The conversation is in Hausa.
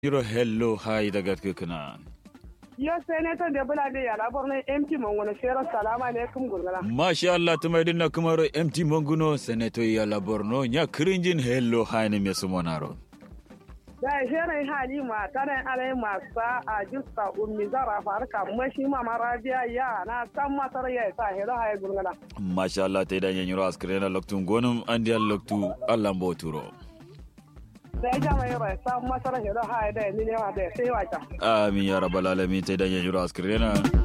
Yiro hello hai daga kukuna. Yo senator da bula da yala borno MT Mangono Shero salamu alaikum gurgala. Masha Allah tumai dinna kumaro MT Monguno senator yala Borno nya kirinjin hello hai ne me sumonaro. Da shirin hali ma tare alai masa a justa ummi zara farka mashi ma marabiya ya na san matar ya sa hero hai gurgala. Masha Allah ta idan yanyiro askrena loktu gonum andian loktu Allah mboturo. Da ya jama yaro san matar hero hai da ni ne wa da sai wata. Amin ya rabbal alamin ta idan yanyiro askrena.